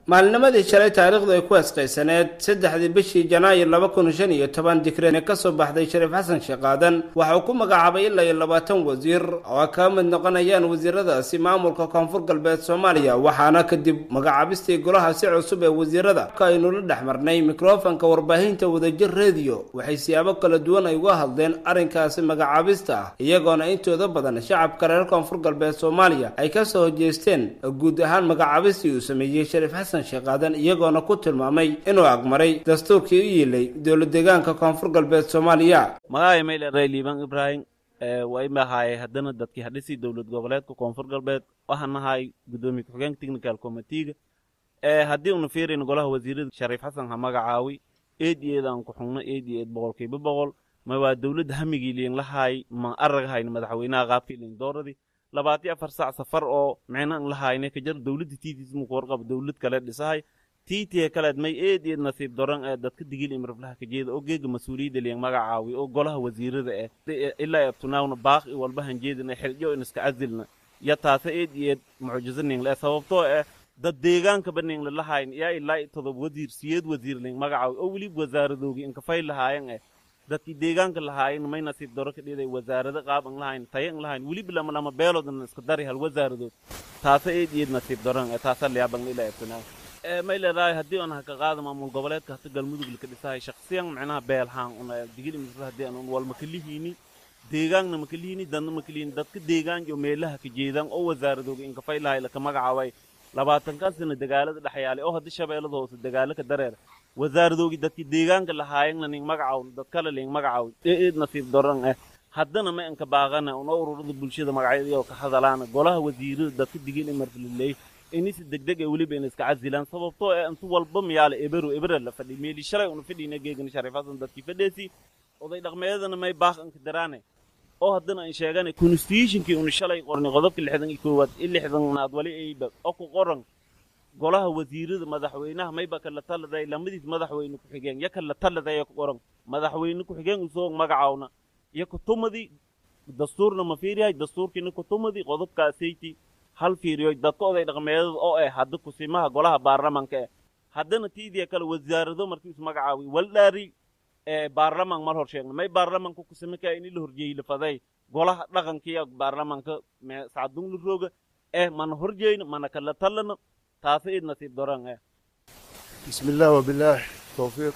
maalinimadii shalay taariikhdu ay ku asqaysaneed saddexdii bishii janaayo laba kun shan iyo toban dikreen ka soo baxday shariif xasan sheekaadan waxa uu ku magacaabay ilaa iyo labaatan wasiir oo ay kaga mid noqonayaan wasiiradaasi maamulka koonfur galbeed soomaaliya waxaana kadib magacaabistii golaha si cusub ee wasiirada ka aynu la dhex marnay mikrofonka warbaahinta wadajir rediyo waxay siyaabo kala duwan ay uga hadleen arrinkaasi magacaabista ah iyagoona intooda badan shacabka reer koonfur galbeed soomaaliya ay ka soo hojeesteen guud ahaan magacaabistii uu sameeyey shariif xasan sheekaadan iyagoona ku tilmaamay inuu agmaray dastuurkii u yiilay dowla deegaanka koonfur galbeed soomaaliya magacay mayleray liibaan ibraahim waa imahaye haddana dadkii hadhisii dowlad goboleedka koonfur galbeed waxaan nahay guddoomiye ku-xigeenka technical committeega haddii una fiirayno golaha wasiirada shariif xasan ha magacaawi eed iyo eed aan ku xugno eed iyo eed boqolkiiba boqol ma waa dowladda hamigii liin lahaay ma aragahayna madaxweynaha qaabkii liin dooradii labaatiyo afar saac safar oo micnaan lahayne ka jar dowladda tiitiis muku warqaba dowlad kale dhisahay tiitiye kaleed may eed eed nasiib doran ee dadka digil imraflaha ka jeeda oo geega mas-uuliyadda liin magacaawi oo golaha wasiirada eh ilaa abtunaawna baaq i walba hanjeedina xiljo in iska casilna ya taase eed iyo eed mucjizo ning le sababtoo eh dad deegaankaba ning lalahayn yaa ilaa todob wasiir siyeed wasiir ling magacaawi oo weliba wasaaradoogi inkafay lahaayan eh dadkii deegaanka lahaayen may nasiib daro ka dhiday wasaarado qaab an lahayn tayo an lahayn weliba lama lama beeloodan iska dari hal wasaaradood taasa eed eed nasiib daran ee taasa liyaaban ilaa abtunaaw may leedahay haddii aan haka qaada maamul goboleedka hata galmudug laka dhisahay shaksiyan macnaha beelhaan una digil imisa haddii aan wal makalihiini deegaanna makalihiini dadna makalihiini dadka deegaan iyo meelaha ka jeedaan oo wasaaradooga inkafay lahay laka magacaabay labaatankan sana dagaalada dhexyaalay oo haddii shabeellada hoose dagaalo ka dareera wasaaradoogi dadkii deegaanka lahaayanna ning magacaw dad kale ling magacaw eed nasiib daran eh haddana ma inka baaqana una ururada bulshada magacyadii ka hadalaana golaha wasiirada dadka digil imarfaliley inisi degdeg ee weliba in iska casilaan sababtoo ee intu walba miyaala eberu ebera la fadhi meeli shalay una fadhiina geegana shariif xasan dadkii fadheesi oday dhaqmeedana may baaq inka daraane oo haddana aan sheegana constitutionkii una shalay qornay qodobka lixdan iyo koowaad i lixdanaad wali ayba oo ku qoran golaha wasiirada madaxweynaha mayba kala taladay lamadiis madaxweyne ku-xigeen ya kala taladay ku qoran madaxweyne ku-xigeen usoo magacaawna iyo kutumadii dastuurna ma fiiriyahay dastuurkiina kutumadii qodobkaasayti hal fiiriyo dadka oday dhaqmeedada oo eh hadda kusimaha golaha baarlamanka eh haddana tiidiya kale wasaarado markii isu magacaawi waldhaari ee baarlaman mal hor sheegna may baarlamanka kusime kaa ini la horjeeyi lafaday golaha dhaqankiya baarlamanka sacadung la rooga eh mana horjeeyna mana kala talana taasa id nasiib doran eh bismillaah wabilaah towfiiq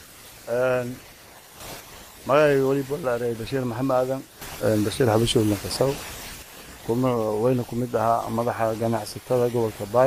magacay weliba laaray bashiir maxamed aadan bashiir xabashood lankasaw kuma wayna ku mid ahaa madaxa ganacsatada gobolka baay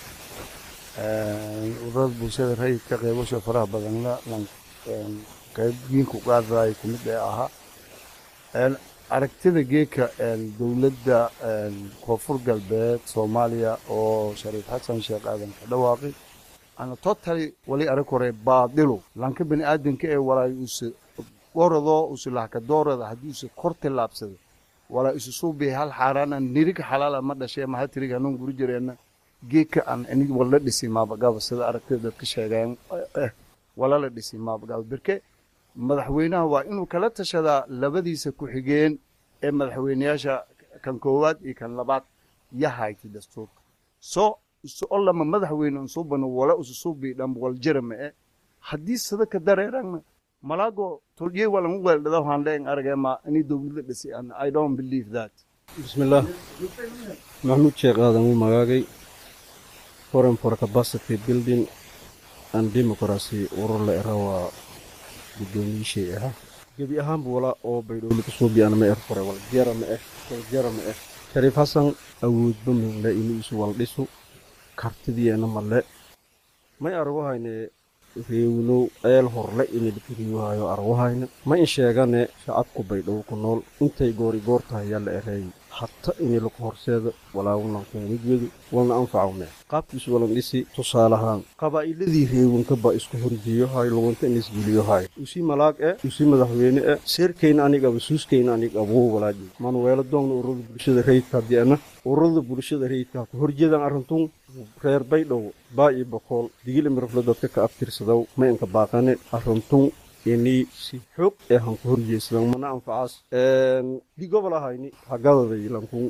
ururada bulshada rayidka qeybasho faraha badanna qaybgiinku qaadaay ku mid ee ahaa aragtida geeka dowladda koonfur galbeed soomaaliya oo shariif xasan sheekh aadan ka dhawaaqay ana totally wali arag hore baadilo lanka bani aadanka ee walaay use goradoo use lahka doorada haddii use kor tillaabsada walaa isu suubi hal xaaraana nirig xalaala ma dhashee maha tirig hanuun guri jireenna geeka aan inig wala dhisi maabagaba sida aragtida dadka sheegeen wala la dhisi maabagaba berke madaxweynaha waa inuu kala tashadaa labadiisa ku-xigeen ee madaxweyneyaasha kan koowaad iyo kan labaad yahayti dastuurka soo isu olama madaxweyne unsubano wala ususubi dham waljarama e haddii sida ka dareerana malaago tolye walan weeldhada waxaan leen aragema ini dowladda dhisi and i don't believe that bismillaah maxamuud sheekh aadan uu magaagay foreign for capacity building and democracy urur la era waa guddoomiyishey ahaa gebi ahaanba walaa oo baydhowli kasoo biyana ma er fore wal jara ma eh wal jara ma eh shariif xasan awoodba minle inuu isu wal dhisu kartidiyeena male may arwahayne reewinow eel horle inilkiriyohayo arwahayne ma in sheegane shacabku baydhow ku nool intay goori goor tahay yaa la ereeyay hata inilaku horseeda walaawunankun wejwedu walna anfacawme qaabkiisu walan dhisi tusaalahaan qabaa'iladii reewinkaba isku horjeeyohay lugunta inisgeliyohay usi malaag e usi madaxweyne e seerkayna anigaba suuskayna anig abuu walaaji manuweelo doogna ururada bulshada rayidka hadiana ururada bulshada rayidka ku horjeedaan arrintun reer baydhow baa iyo bokool digil imirafle dadka ka abtirsadaw ma inka baaqane arrintun ini si xoog ee han ku horjeesadan mana anfacaas di gobol ahayni hagadaday lankun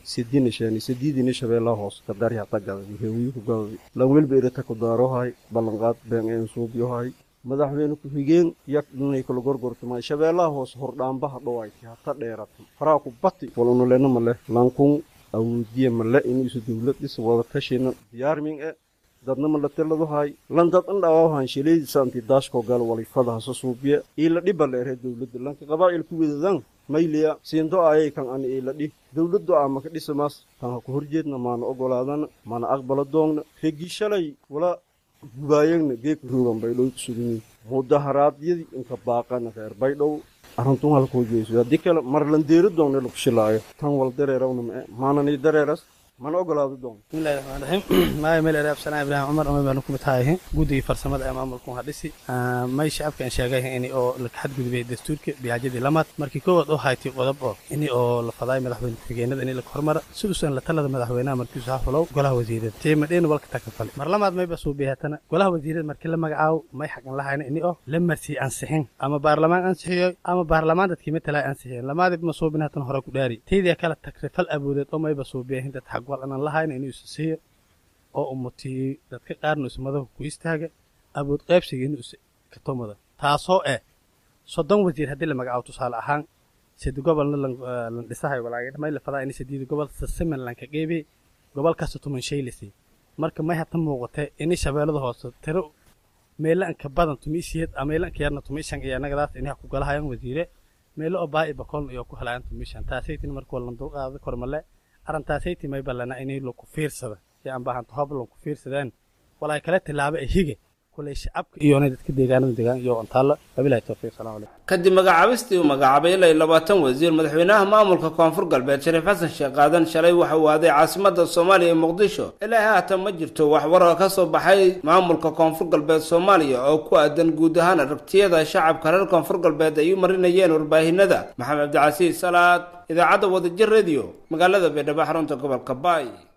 sidina sheeni sidiidina shabeellaha hoos kadari hata gadadi heewiyi ku gadadi lan welba irata ku daarohay ballanqaad been een suubyohay madaxweyne ku-xigeen yak inay kala gorgortamay shabeellaha hoos hordhaambaha dhowayti hata dheerata faraa ku bati walunulena male lankun awoodiye male inuusu dowlad dhis wada tashina diyaarmin e dadna mala teladahay lan dad an dhawaahan shileedisaanti daashko gal walifadaha so suubiya ila dhiba leere dowladda lanka qabaa'il ku wedadan mayliya siindo ayay kan ani ila dhi dowladdu ama ka dhisamaas tan ha ku horjeedna maana ogolaadana mana aqbala doogna regi shalay wala gubaayagna geeka roogan baydhow ku suganyihin mudaharaadyadii inka baaqana reer baydhow arrintun halkoo jeeso haddii kale marlandeeri doogna lagu shilaayo tan wal dareerawna mae maanani dareeras mana ogolaado doon bismillahi raxmaan raxiim maaya meel ereab sanaa ibraahim cumar amay baanu kumid tahay guddigii farsamada ee maamulku hadhisi may shacabka aan sheegay ini oo la xadgudubay dastuurka biyaajadii lamaad markii koowaad oo haytay qodob oo ini oo la fadaay madaxweyne ku-xigeenada ini la hormara siduusan la talada madaxweynaha markiisu ha fulow golaha wasiirada tiimadheena walka takafale mar lamaad mayba suubiyaatana golaha wasiirada markii la magacaabo may xaqan lahayna ini oo la marsii ansixin ama baarlamaan ansixiyo ama baarlamaan dadkii matalay ansixiyeen lamaadib ma suubin hatan hore ku dhaari taydia kale takrifal awoodeed oo mayba suubiyahin dad xaq wal anan lahayna inuu isa siiyo oo umutiyey dadka qaarna isu madahu ku istaaga awood qaybsiga inuu is katomada taasoo eh soddon wasiir haddii la magacaabo tusaale ahaan sidi gobolna lan dhisahay walaagay may la fadaa ini sideedi gobol sasiman lanka qeybay gobol kasta tuman shay lasi marka may hata muuqatee ini shabeellada hoose tiro meelo anka badan tumiisiyad ama meelo anka yarna tumiishan iyo annagadaas inaha ku galahayaan wasiire meelo oo baa'i bakolna iyo ku helayaan tumiishan taasaytin marka walan dulqaada kormale arrintaasaytii may ballana inay laku fiirsada si aan baahanto hob lanku fiirsadaan walaa kala tilaabo ee hige kulay shacabka iyoonay dadka deegaanada deegaan iyo antaalla wabilahi towfiiq salaam calaykum kadib magacaabistii uu magacaabay ilaa iyo labaatan wasiir madaxweynaha maamulka koonfur galbeed shariif xasan sheekh qaadan shalay waxa uu aaday caasimada soomaaliya ee muqdisho ilaa haatan ma jirto wax warar ka soo baxay maamulka koonfur galbeed soomaaliya oo ku aadan guud ahaan aragtiyada shacabka reer koonfur galbeed ay u marinayeen warbaahinada maxamed cabdicasiis salaad idaacadda wadajir radio magaalada baydhabo xarunta gobolka baay